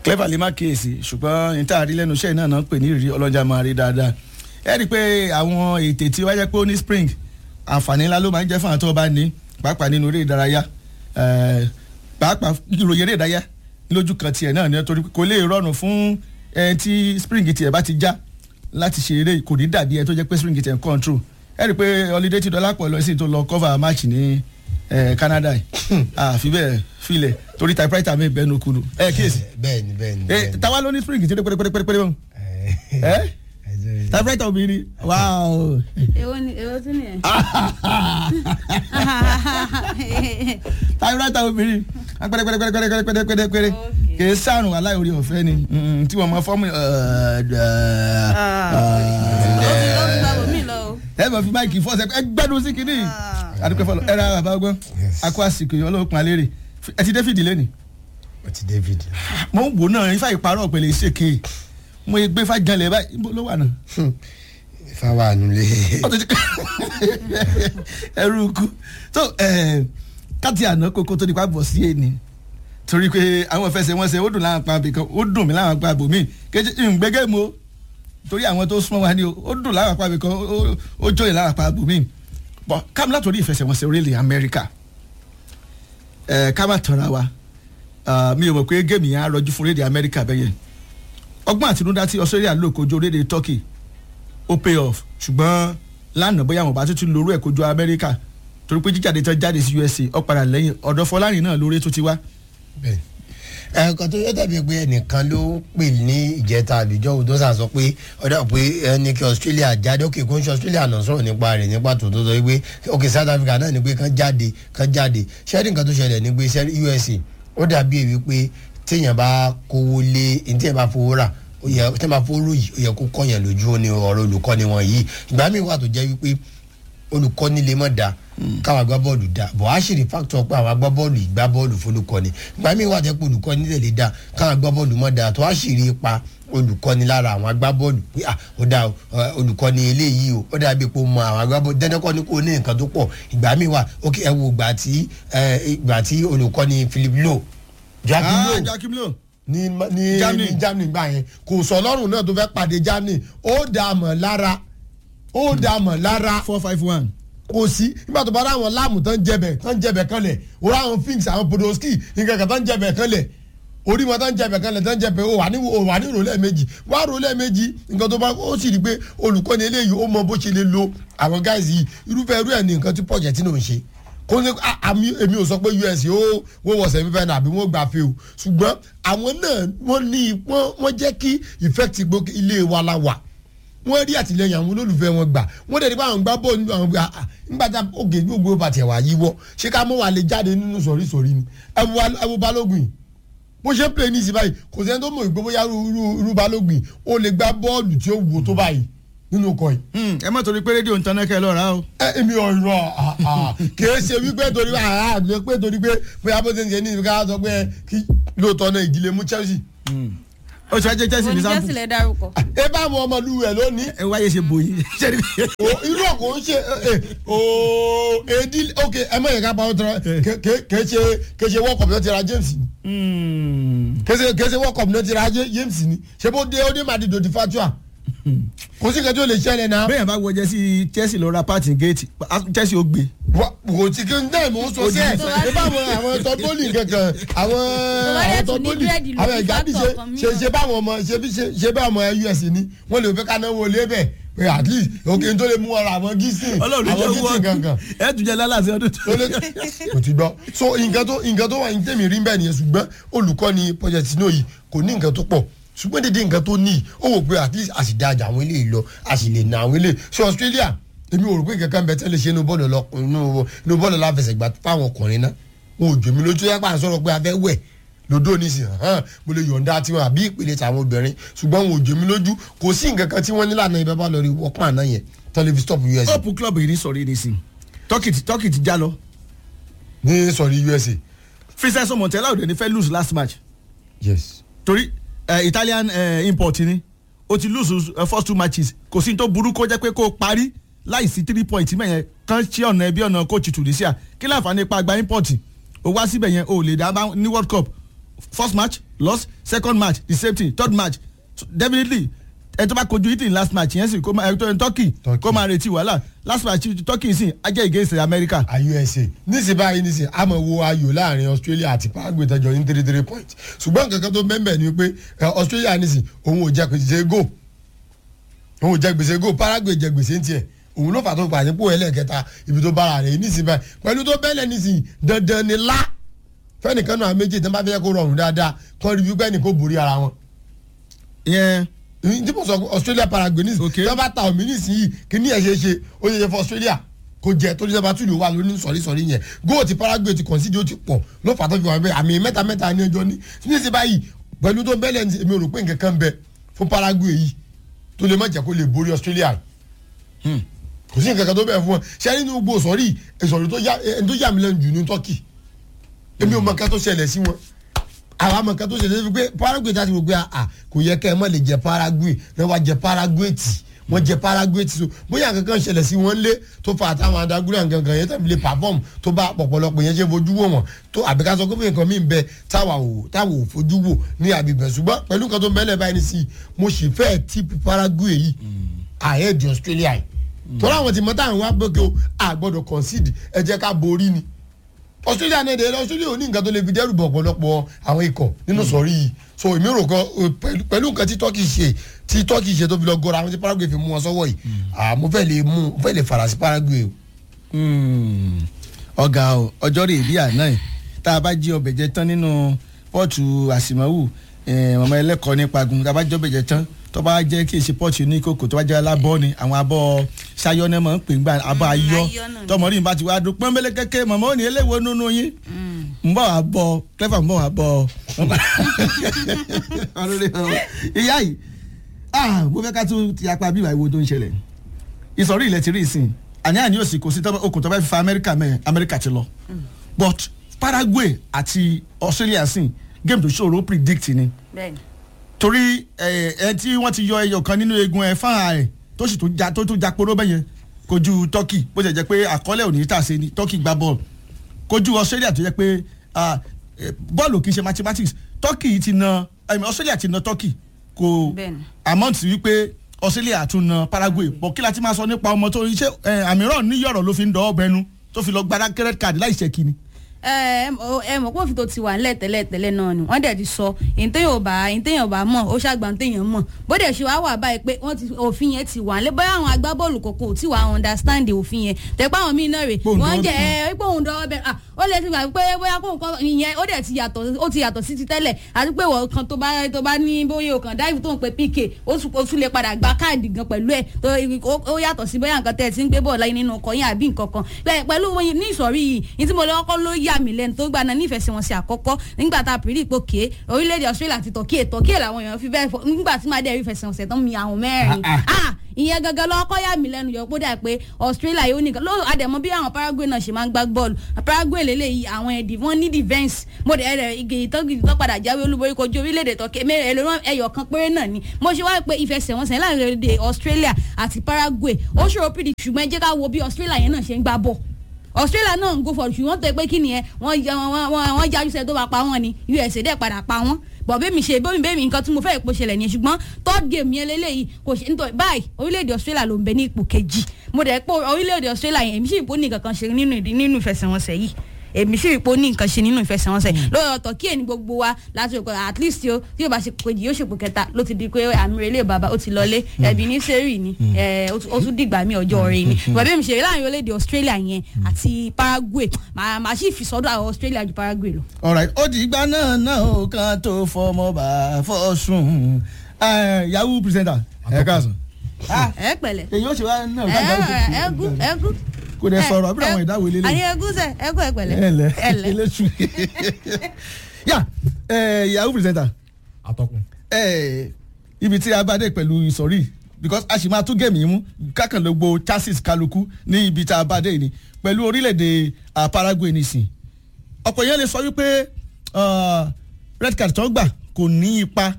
clever lè má kíyèsí ṣùgbọ́n ní tá a rí lẹ́nu iṣẹ́ náà náà ń pè ní ìrírí ọlọ́jà máa rí dáadáa ẹ rí i pé àwọn ètè tí wáyé pé ó ní spring àǹfààní ńlá ló máa ń jẹ́ fún àwọn tó bá ní pàápàá nínú eré ìdárayá pàápàá ìròyìn eré ìdárayá lójú kan tiẹ̀ náà nítorí kò lè rọrùn fún ẹni tí spring tiẹ̀ bá ti já láti ṣe eré kò ní dàbí ẹ tó jẹ́ pé spring tiẹ̀ ń control ẹ rí i pé holiday ti dọ́là pọ̀ lọ sí tó lọ cover match ní Canada àfi bẹ́ẹ̀ filẹ̀ torí typewriter mi bẹ́ẹ̀ nù kunu ẹ kíyèsí. bẹ́ẹ̀ni bẹ́ẹ̀ni bẹ́ẹ̀ni. táwa ló ní spring tí ó dé pérépérépéré wọn. ẹ typewriter obìnrin wow. èwo ni èwo tún nìyẹn. typewriter obìnrin pẹ́rẹ́pẹ́rẹ́pẹ́rẹ́pẹ́rẹ́pẹ́rẹ́ kìí sàrùn aláìorí ọ̀fẹ́ ni tí wọ́n mọ fọ́ọ̀mù. ẹ bọ̀ fi máìkì fọ́ọ̀sẹ̀ ẹ gbẹ́dùn sí kínní adúpẹ́ fọlọ́ ẹ ra bàbá ọgbọ́n akọ àsìkò yìí ọlọ́run pọn alẹ́ rè ẹ ti David lẹ́nu. o ti David. mo ń wò náà ifá ìparọ́ pẹ̀lẹ́ ṣèké mo gbé ifá janlẹ̀ báyìí níbo ló wà náà. ifá wà nulẹ̀. ẹrú ikú tó káàtì àná kókó tó nípa bọ̀ sí èní torí pé àwọn ìfẹsẹ̀wọnsẹ̀ ó dùn láwọn apá abìkan ó dùn mí láwọn apá abòmíì kéjì ìgbẹ́gẹ́ mo torí àwọn tó súnmọ́ wa ni ó dùn láwọn apá abìkan ó jóyè láwọn apá abòmíì bọ̀ kámi látòrí ìfẹsẹ̀wọnsẹ̀ orílẹ̀ Amẹ́ríkà ẹ̀ ká má tọ́ra wa mi ò mọ̀ pé géèmì yẹn á rọjú fún orílẹ̀ Amẹ́ríkà bẹ́yẹn ọgbọ́n àtinúdá tí Australia lò kojú orílẹ̀ Turkey ó pay off ṣùgbọ́n lánàá bóyá àwọn bá tuntun lórú ẹ̀ kojú Amẹ́ríkà torí pé jíjáde tán jáde sí USA ó padà lẹ́yìn ọ̀dọ̀ Fọlárin náà lórí tó ti wá ẹ̀ẹ̀kan tó yẹ dàbí pé ẹnìkan ló ń pè ní ìjẹta àbíjọ́ òdo sà sọ pé ọ̀dà pé ẹni kí Australia jáde òkè kó ń ṣe Australia náà sọ̀rọ̀ nípa rẹ̀ nípa tó tó sọ pé òkè South Africa náà ni pé kán jáde kán jáde ṣẹ́ẹ́dì nǹkan tó ṣẹlẹ̀ ní pé USA ó dàbí èwe pé téèyàn bá kówó lé ní téèyàn bá fowó rà ó yẹ téèyàn bá fowó ròyìn ó yẹ kó kọ́yàn lójú ó ní ọ̀rọ̀ olùkọ́ni wọn yìí ìgbà míì wà tó jẹ́ wípé olùkọ́ni lè mọ̀ dáa káwọn agbábọ́ọ̀lù da bọ̀ á ṣì rí fáktọ̀ pé àwọn agbábọ́ọ̀lù ìgbá bọ́ọ̀lù fọlùkọ́ni ìgbà míì wà jẹ́ pé olùkọ́ni lè lè da káwọn agbábọ́ọ̀lù mọ̀ da tó á ṣì rí ipa olùkọ́ni lára àwọn agbábọ́ọ̀lù pé à ó da olùkọ́ni eléyìí o ó dàbí pé ó mọ àwọn agbábọ́ọ̀lù dẹ́dẹ́kọ́ ni kò ní nǹkan tó pọ̀ ìgbà míì wà ok ẹ wo ìgbà tí ìgbà tí olùkọ́ni Philip Lowe Joachim Low ní ní Germany gbà yẹn kò sọ lọ́rùn náà tó fẹ́ pàdé Germany ó dà mọ̀ lára ó dà mọ̀ lára four five one kò sí nígbà tó bá rà àwọn láàmù tán jẹbẹ tán jẹbẹ kanlẹ̀ orí àwọn finks àwọn podolski nǹkan kan tán jẹbẹ kanlẹ̀ orí wọn tán jẹbẹ kanlẹ̀ tán jẹbẹ o wà ní o wà ní ìrọ̀lẹ́ méjì wà rọ̀lẹ́ méjì nǹkan tó bá ó sì rí i pé olùkọ́ni eléyìí ó mọ bó ṣe lè lo àwọn guys yìí irúfẹ́ irú ẹ̀ ní nǹkan tí Pochettino ń ṣe kó ní àmì èmi ò sọ pé US ó wọ́n wọ̀ sẹ́mi fẹ́ àbí wọ́n gbà fẹ́ o ṣùgbọ́n àwọn náà wọ́n ní wọ́n jẹ́ kí effect gbókè ilé wa la wà wọ́n rí àtìlẹ́yìn àwọn olólùfẹ́ wọn gbà wọ́n dẹ̀ ní báwọn gbá bọ́ọ̀lù àwọn gbà nígbàtà ògè gbogbo bàtẹ̀ wà yíwọ́ ṣé ká mọ́ wà lè jáde nínú sọ̀rí sọ̀rí ni ẹ̀wù balógun yìí bó ṣe ń pè ní ìsìn báyìí kò sẹ́ni tó mọ̀ ìgbó bóyá irú balógun yìí ó lè gbá bọ́ọ̀lù tí ó wù tó báyìí nínú ọkọ̀ yìí. ẹ má torí pé rédíò ń taná kẹ ẹ lọ́ra o. ẹ èmi ọ̀rọ̀ kìí ṣe wípé torí pé torí pé bóyá bó ṣe ń ṣe ní ìfika sọ pé kí lóòótọ́ náà ìdílé mú Chelsea ó ṣe ajé Chelsea ní sampo. oníjẹ́sì lè dárúkọ. ẹ bá àwọn ọmọlú rẹ lónìí. ẹ wáyé ṣe bòyí. irú ọkọ̀ ń ṣe ooo èdè ok ẹ mọ̀ yẹn ká pa ọ́ tọ́ra kèé ṣe kèé ṣe world cup náà ti ra James kèé ṣe world cup náà ti ra James ni ṣé bó dé ó dé Madrid di fatua kò sí kẹjọ lè ṣẹlẹ̀ náà. bẹ́ẹ̀ bá wọ jẹ́sí Chelsea lọ ra pati gate Chelsea ó gbé. kò tí kí n dá ìmọ̀ sọ sí ẹ̀ ẹ bá àwọn àwọn tọ́gbólì kankan àwọn àwọn tọ́gbólì àwọn ìgbàdí ṣe ṣe ṣe bá àwọn ọmọ ṣe bí ṣe bá ọmọ US ni wọ́n lè fẹ́ ká náwó lé bẹ́ẹ̀ pé at least òkè tó lè mú ọ̀rọ̀ àwọn gísìn àwọn gísìn kankan. ẹ tún jẹ lálàsí ọdún tó. kò ti gbọ́ so nǹkan tó nǹkan tó wà ní tèmi rí bẹ́ẹ̀ nìyẹn ṣùgbọ́n olùkọ́ni Pochettino yìí kò ní nǹkan tó pọ̀ ṣùgbọ́n dédé nǹkan tó ní ó wò pé at least a sì dájà àwọn eléyìí lọ a sì lè na àwọn eléyìí ṣé Australia èmi ò rò pé kankan bẹ tẹ́lẹ̀ ṣe inú bọ́ọ̀lù lọ inú bọ́ọ̀lù láfẹsẹ̀gbá fáwọn ọkùnrin náà wọn ò jò mí lójú yẹn pàṣẹ sọ̀rọ̀ pé a fẹ́ wẹ̀ lódò nísìn hàn mo lè yọ̀ǹda tiwọn àbí ìpele tàwọn obìnrin ṣùgbọ́n wọn ò jò mí lójú kò sí nǹkan kan tí wọ́n nílànà ibẹ̀ bá lọ rí wọ́pọ̀ àná yẹn tẹlifí stop US. hope club yìí ní sọ̀rí nísìn turkey ti já lọ. ní sọ̀rí USA. Vincenzo Montella òde ní fẹ́ lose last match. yes. torí uh, Italian uh, import ni o ti lose uh, first two matches kò sí ní tó burú kó jẹ́ pé kó o parí láìsí three point mẹ́yẹn kan ṣí ọ̀nà ẹbí ọ̀nà coach Tunisia kí láǹfààní ipa gba import o wá síbẹ̀ yẹn o lè dá ní World Cup first match lost second match the same thing third match So, definitely ẹ tó bá kojú italy last match yẹn sì kó máa ẹ tó turkey Turkey. kó máa retí wàhálà last match turkey sì ajẹ́ against america. a usa níṣẹ́ báyìí níṣẹ́ a máa wo ayò láàrin australia àti paraguay tẹjọ ní three three points ṣùgbọ́n nǹkan kan tó mẹ́mbẹ̀ ni pé ẹ, australia níṣẹ́ òun ò jẹ gbèsè go òun ò jẹ gbèsè go paraguay jẹ gbèsè ń tiẹ̀ òun ló fà tó pàṣẹ pò ẹlẹ́ẹ̀kẹta ibi tó bára rẹ̀ níṣẹ́ báyìí pẹ̀lú tó bẹ́lẹ̀ níṣẹ́ dandan ni lá fẹ́nìkan náà méjì tó bá fẹ́ kó rọrùn dáadáa kọ́ rí wípé ẹnì kó borí ara wọn yẹn tí mo sọ australia paraguay ní Okay. tí wọn bá ta omi nísìnyí kí ní ẹ ṣe ṣe ó ṣe ṣe fún australia kò jẹ tó ní sábà tún lè wà lónìí sọrí sọrí yẹn góò ti paraguay ti concede ó ti pọ̀ ló fà tó fi wà bẹ́ẹ̀ àmì mẹ́ta mẹ́ta ní ẹjọ́ ní ní sí báyìí pẹ̀lú tó bẹ́lẹ̀ ní èmi ò rò pé nǹkan kan bẹ fún paraguay yìí tó lè má jẹ́ kó lè borí australia kò sí nǹkan kan tó bẹ̀ fún wọn ṣé nínú gbogbo sọ̀rí ìsọ̀rí tó yà ẹni tó yà mí lẹ́nu jù ní turkey èmi ò mọ nǹkan tó ṣẹlẹ̀ sí wọn àwọn àmọ̀ nǹkan tó ṣẹlẹ̀ sí pé paraguay tá a ti wò pé à kò yẹ kẹ́ ẹ mọ̀ lè jẹ paraguay náà wá jẹ paraguay tì wọ́n jẹ paraguay tì so bóyá nǹkan kan ṣẹlẹ̀ sí wọn lé tó fa àtàwọn adágúrà nǹkan kan yẹn tàbí lè perform tó bá pọ̀pọ̀lọpọ̀ yẹn ṣe fojú wò wọ́n tó àbí ká sọ pé nǹkan míì bẹ táwa ò táwa ò fojú wò ní àbíbẹ̀ ṣùgbọ́n pẹ̀lú nǹkan tó mẹ́lẹ̀ báyìí ní sí i mo sì fẹ́ tíìpù paraguay yìí ahead australia yìí tọ́lá àwọn tí mọ́tà ń wá gbọ́kẹ́ o àgbọ̀dọ̀ concede ẹ jẹ́ ká borí ni australia náà dé australia ò ní nǹkan tó lè fi dẹ́rù bọ̀ ọ̀pọ̀lọpọ̀ àwọn ikọ̀ nínú sọ̀rí yìí so èmi rò kan eh, pẹ̀lú- pẹ̀lú nǹkan tí turkey ṣe tí turkey ṣe tó fi lọ gọ́ra àwọn tí paraguay fi mú wọn sọ́wọ́ yìí ah, mo fẹ́ lè mú mo fẹ́ lè fara sí paraguay o. Hmm. ọ̀gá o ọjọ́ rè bí àná ẹ̀ tá a bá jí ọbẹ̀ jẹ tán nínú pọ́ọ̀tù àsìmọ́wù ọmọ ẹlẹ́kọ̀ọ́ nípa gun tá a bá jẹ́ ọbẹ̀ jẹ tán tó bá jẹ́ kí èsì pọ́ọ̀tù ní kòkò tó bá jẹ́ alábọ́ ni àwọn abọ́ sayọ́nẹ́ mọ̀ ń pè ń gbà abọ́ Mm, ayọ́ ayọ́ náà ni. tọmọdé yìí bá ti wá dún pọ́nbélé kékeré mọ̀mọ́ ò ní eléwo nínú yín ń bọ̀ wá bọ̀ clever ń bọ̀ wá bọ̀ ìyá yìí ah mo fẹ́ ká tún ti apá bíbá ìwo tó ń ṣẹlẹ̀ ìsọ̀rí ilẹ̀ ti rí ìsìn àní àní òsì kò sí tọ́pẹ́ okùn tọ́pẹ́ fífa amẹ́ríkà mẹ́ amẹ́ríkà ti lọ but paraguay àti australia sìn game tó ṣòro predict ni bẹ́ẹ̀ni torí ẹ ẹ tí wọ́n ti yọ ẹyọ kan nínú eegun ẹ fáwọn rẹ̀ tó sì tún ja tó tún ja poró bẹ́yẹn kojú turkey bó ṣe jẹ́ pé àkọọ́lẹ̀ ò ní tà sí ni turkey gba bọ́ọ̀lù kojú australia tó jẹ́ pé ah, eh, bọ́ọ̀lù kì í ṣe mathematics turkey ti na I mean, australia ti na turkey kò Bẹ́ẹ̀ni. amount wípé australia tún na paraguay bọ̀ kí la ti máa sọ nípa ọmọ tó ṣe àmìràn níyọ̀rọ̀ ló fi ń dọ́ ọbẹ̀ nu tó fi lọ gbadá credit card láì ṣe kíni. ẹ ẹ mọ̀ pé òfin tó ti wà nílẹ̀ tẹ́lẹ̀ tẹ́lẹ̀ náà ni wọ́n dẹ̀ ti sọ ìtẹ̀yìn ò bá ìtẹ̀yìn ò bá mọ̀ ó ṣàgbà ìtẹ̀yìn mọ̀ bó dẹ̀ ṣe wá wà báyìí pé wọ́n ti òfin yẹn ti wà nílẹ̀ bóyá àwọn agbábọ́ọ̀lù kọ̀ọ̀kan ò tí wà understand òfin yẹn tẹ̀pẹ́ àwọn míì náà rè Pòun wọ́n dọ́wọ́ jẹ́ ẹ pé òun dọ́wọ́ bẹ́ẹ̀ ah ó lè ti gbà pé bóyá kó nǹkan ìyẹn ó dẹ̀ ti yàtọ̀ ó ti yàtọ̀ sí ti tẹ́lẹ̀ àti pé wọ́n kan tó bá tó bá ní bóyá o kàn dáìbò tó ń pe pk ó tún ó tún lè padà gba káàdì gan pẹ̀lú ẹ̀ tó ó- ó yàtọ̀ sí bóyá nǹkan tẹ́ ẹ ti ń gbé bọ̀ láyé nínú ọkọ̀ yín àbí nǹkan kan Bẹ́ẹ̀ pẹ̀lú wọn ní ìsọ̀rí yìí ní tí mo lọ kọ́kọ́ ló yà mí lẹ́nu tó gbà náà nífẹ̀ẹ́sẹ̀wọnsẹ̀ àkọ́kọ́ nígbà tá a pèrè ipò ké orílẹ̀-èdè Australia àti Turkey Turkey làwọn èèyàn fi bẹ́ẹ̀ fọ nígbà tí máa dẹ̀ rí ìfẹsẹ̀wọnsẹ̀ tán mi àwọn mẹ́rin Ah, ah ìyẹn gangan lọ kọ́ yà mí lẹ́nu yọ pé ó dà pé Australia yóò nìkan ló àdẹ̀mọ́ bí àwọn Paraguay náà ṣe máa ń gbá bọ́ọ̀lù Paraguay lélẹ́yìí àwọn ẹ̀dì wọ́n ní defence mo dẹ̀ rẹ̀ igi ìtọ́gidi tó padà jáwé olúborí kojú orílẹ̀-èdè Turkey mẹ́rin ẹlòmíràn ẹyọ kan péré náà ni mo ṣe wá pé ìfẹsẹ̀wọnsẹ̀ láàrin orílẹ̀-èdè Australia àti Paraguay ó ṣòro pìdí ṣùgbọ́n ẹ jẹ́ ká wo bí Australia yẹn náà ṣe ń gbá bọ́ọ̀ australia náà ń go for ṣùgbọ́n tó yẹ pé kí ni ẹ wọ́n ya- wọ́n- wọ́n wọ́n jájú sẹ́ tó bá pa wọ́n ni usa dẹ̀ padà pa wọ́n bọ̀ bẹ́mi ṣe bẹ́mi bẹ́mi nǹkan tí mo fẹ́ ìpò ṣẹlẹ̀ nìyẹn ṣùgbọ́n third game yẹn lélẹ́yìí kò ṣe nítorí báyìí orílẹ̀-èdè australia ló ń bẹ ní ipò kejì mo dẹ̀ pé orílẹ̀-èdè australia yẹn èmi sì ipò ní nǹkan kan ṣe nínú ìdí nínú ìfẹsẹ̀wọnsẹ̀ yìí èmi sì ipò ní nǹkan ṣe nínú ìfẹsẹ̀wọnsẹ̀ lórí ọ̀tọ̀ kí ẹni gbogbo wa láti rò pé at least o tí yóò bá ṣe kejì yóò ṣèpò kẹta ló ti di pé àmì relé bàbá ó ti lọlé ẹbí ní sẹ́rì ni ẹ, ó tún- ó tún dìgbà mí ọjọ́ rẹ ni bàbá mi ṣe láàrin orílẹ̀-èdè australia yẹn àti paraguay màá màá sì fi sọ́dọ̀ àwọn australia ju paraguay lọ. alright ó di ìgbà náà náà ó kan tó fọmọ bá fọ sùn Eh, yahoo presenter ẹ káàsán. Ah, ẹ pẹ̀lẹ́ èyí ó ṣe wá náà ẹ ẹ ẹgú ẹgú. kò dẹ sọ̀rọ̀ àbúrò àwọn ìdáwó ilé àní ẹgú sẹ ẹgú ẹ pẹ̀lẹ́ ẹ lẹ ẹlẹ. eléṣu yà eh, yahoo presenter atọ́kùn. eh, ibi tí a bá dé pẹ̀lú ìsọ̀rí because a sì máa tún gẹ̀mí mú kákànlógbò chassis kálukú ní ibi tá a bá dé ni pẹ̀lú orílẹ̀-èdè ah, Paraguay nìsín ọ̀pọ̀ yẹn lè sọ wípé ah, red card tó gbà kò ní ipa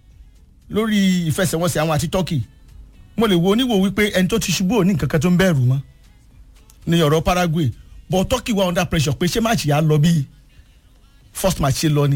lórí ìfẹsẹ̀wọnsẹ̀ àwọn àti Turkey mo lè wo oníwò wípé ẹni tó ti ṣubú ò ní nǹkan kan tó ń bẹ̀rù mọ́ ní ọ̀rọ̀ Paraguay but Turkey wà under pressure pé ṣé máàcì yà á lọ bí first match ṣe lọ ni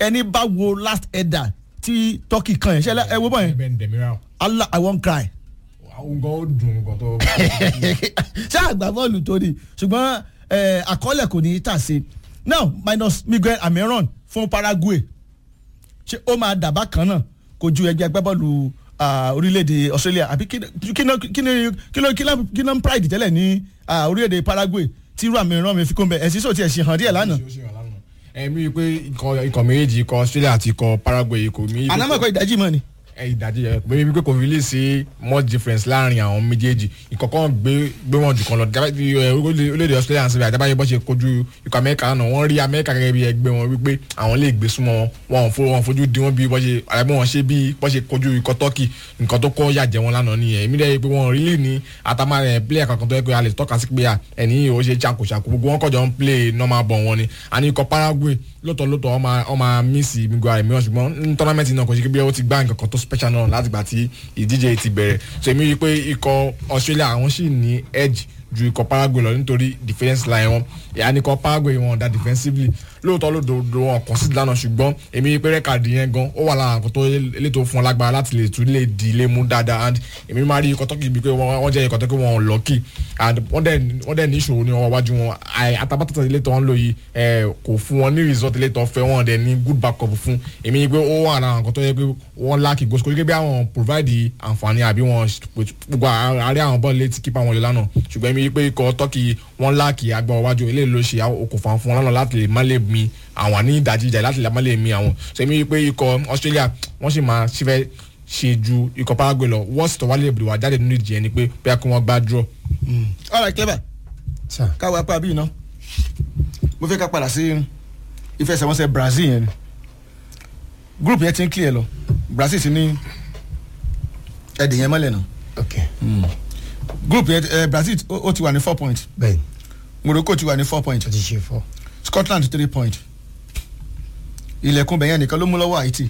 ẹni bá wo last header tí turkey kan yẹn ṣẹlẹ ẹ wo bọ́ yẹn Ben Demiral allah i wan cry àwọn gan ó dùn nǹkan tó. ṣé àgbà bọ́ọ̀lù tó ni ṣùgbọ́n eh, àkọọ́lẹ̀ kò ní í tà sí now minus miguel amiron fún paraguay ṣé ó máa dàbá kan náà kò ju ẹgbẹ́ agbábọ́ọ̀lù ah, orílẹ̀-èdè australia àbí kí ni- kí ni kí ni kí ló kí ló kí ló ń pride tẹ́lẹ̀ ní ah, orílẹ̀-èdè paraguay tí irú amiron mi fi kó ń bẹ ẹ̀sìn sọ ti ẹ̀ ṣe hàn díẹ̀ lánàá Ó ṣe wà lánàá. ẹ̀mí pé ikọ̀ ikọ̀ méjèèjì ikọ̀ Australia àti ikọ̀ Paraguay kò mí. anamọ̀kọ ìdájí mọ́ ni ẹ ìdajì ẹ pé wípé kò really sí much difference láàrin àwọn méjèèjì ìkọ̀kọ́ gbé gbé wọn jù kan lọ jábá ti ẹ orílẹ̀-èdè Australia àti àjábáyé bọ́ ṣe kojú ikọ̀ Amẹ́ríkà náà wọ́n rí Amẹ́ríkà gẹ́gẹ́ bí ẹgbẹ́ wọn wípé àwọn lè gbé súnmọ́ wọn wọn ò fo wọn fojú di wọn bí bọ́ ṣe àyàbọ̀ wọn ṣe bí bọ́ ṣe kojú ikọ̀ Turkey nǹkan tó kọ́ yàjẹ́ wọn lánàá nìyẹn èmi dẹ́ pé wọn really ní atamarẹ player kankan tó yẹ kó a lè tọ́ka sí pé à ẹni yìí ó ṣe ṣàkóṣàkó gbogbo wọn kọjọ ń play normal ball wọn ni àní ikọ̀ Paraguay lóòótọ́ lóòótọ́ ọmọ ọmọ mísì miguel rẹ̀ mìíràn ṣùgbọ́n ní tọ́námẹ́ǹtì náà kò ṣe kí bí ó ti gbá nǹkan kan tó special náà láti gbà tí ìdíje ti bẹ̀rẹ̀ so èmi rí i pé ikọ̀ Australia àwọn sì ní edge ju ikọ̀ Paraguay lọ nítorí defence line wọn ìyá ní ikọ̀ Paraguay wọn dá defensively lóòótọ́ lódodo wọn kàn sí lánàá ṣùgbọ́n èmi rí i pé rẹ́kàdì yẹn gan ó wà lára nǹkan tó elétò fún wọn lágbára láti lè tún lè di ilé mú dáadáa and èmi máa rí ikọ̀ Turkey bíi pé wọ́n wọ́n jẹ́ ikọ̀ tó kí wọ́n lọ́kì and wọ́n dẹ̀ wọ́n dẹ̀ ní ìṣòro ní ọwọ́ wájú wọn àì- àtàbátàtà ilé tó ń lò yìí ẹ̀, kò fún wọn ní result ilé tó fẹ́ wọn dẹ̀ ní good backup fún èmi rí i pé ó wà lára nǹkan tó yẹ pé wọ́n láàkì gòsì kò ní bí àwọn provide àǹfààní àbí wọn gbogbo àárẹ̀ àwọn bọ́ọ̀lù létí kípa wọn yọ lánàá ṣùgbọ́n èmi rí i pé ikọ̀ Turkey wọ́n láàkì agbára wájú eléyìí ló ṣe okùnfà fún wọn lánàá láti lè má lè mi àwọn ní ìdajì ìjà láti lè má lè mi àwọn so èmi rí i pé ikọ̀ Australia wọ́n sì máa ṣífẹ́ ṣe ju ikọ̀ Paraguay lọ wọ́ọ̀sì tó wálé ìbùdó wà jáde nínú ìjì yẹn ni pé bóyá kí wọ́n gbá draw. all right clever sir káwọ apá bíi iná mo fẹ́ ká padà sí ìfẹsẹ̀wọnsẹ̀ Brazil yẹn ni group yẹn ti ń clear lọ Brazil ti ní ẹ̀dì yẹn mọ́lẹ̀ náà ok group yẹn eh, Brazil ó ó ti wà ní four point bẹ́ẹ̀ Morocco ti wà ní four point o ti ṣe fọ́ Scotland three point ilẹ̀kùn bẹ̀yẹn nìkan ló mú lọ́wọ́ Haiti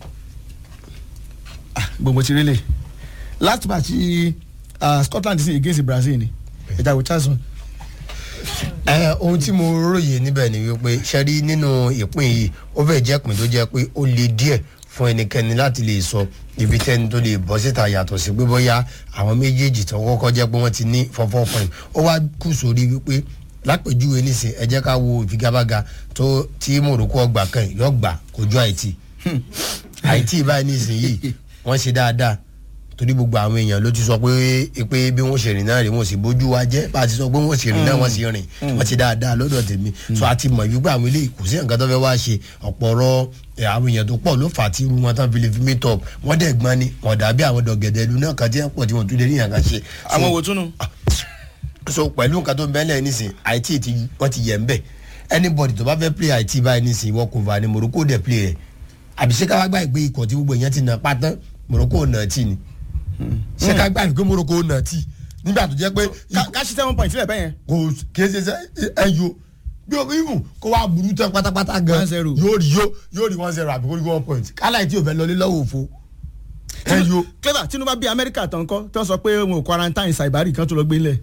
Ah, gbogbo ti rélẹ̀ last match uh, Scotland sí against Brazil ni ìjà wò chance ẹ ohun tí mo róye níbẹ̀ ni wípé ṣẹ́rí nínú ìpín yìí ó fẹ́ jẹ́ ìpín tó jẹ́ pé ó le díẹ̀ fún ẹnikẹ́ni láti lè sọ ibi tẹ́ni tó lè bọ́ síta yàtọ̀ sí pé bóyá àwọn méjèèjì tó kọ́kọ́ jẹ́ pé wọ́n ti ní fọ́fọ́ point ó wá kù sórí wípé lápèjúwe nísìn ẹ jẹ́ ká wo ìfigagbága tó tí Morocco ọgbà kan yìí yọ gbà kojú Haiti Haiti báyìí nísìn yìí wọ́n ṣe dáadáa torí gbogbo àwọn èèyàn ló ti sọ pé pé bí wọ́n ṣe rìn náà rè wọ́n sì bójú wa jẹ́ bá a ti sọ pé wọ́n ṣe rìn náà wọ́n sì rìn wọ́n ti dáadáa lọ́dọ̀ tèmi so a ti mọ̀ wípé àwọn eléyìí kò sí nǹkan tó fẹ́ wá ṣe ọ̀pọ̀rọ̀ ẹ̀, àwọn èèyàn tó pọ̀ ló fà á tí irú wọn tán fi lè fi meet up wọ́n dẹ̀ gbọ́n ni wọ́n dàbí àwọn dọ̀gẹ̀dẹ̀ ìlú náà kan tí wọ́n pọ̀ tí wọ́n tún lè rí yàn kan ṣe. So- àwọn wò túnú. so pẹ̀lú nǹkan tó ń bẹ́lẹ̀ nísìn àìtí ti wọ́n ti yẹ̀ ń bẹ̀ anybody tó bá fẹ́ play àìtí báyìí nísìn wọ́n kò fà ní Morocco dẹ̀ play rẹ̀ àbí ṣé ká wá gbà pé ikọ̀ tí gbogbo èèyàn ti nà pátán Morocco nà tí ni ṣé ká gbà pé Morocco nà tí nígbà tó jẹ́ pé ká ká ṣí seven point sílẹ̀ bẹ́yẹn. kò kéé ṣe ẹyọ bí o even kó wá burú tán pátápátá gan 1-0. yóò rí yóò yóò rí one zero àbí kó rí one point kálá ìtí ò fẹ́ lọlé lọ́wọ́ òfo ẹyọ clever tinubu bí amẹ́ríkà tán kọ́ tó sọ pé wọn ò quarantine saibari kan tó lọ gbé lẹ̀.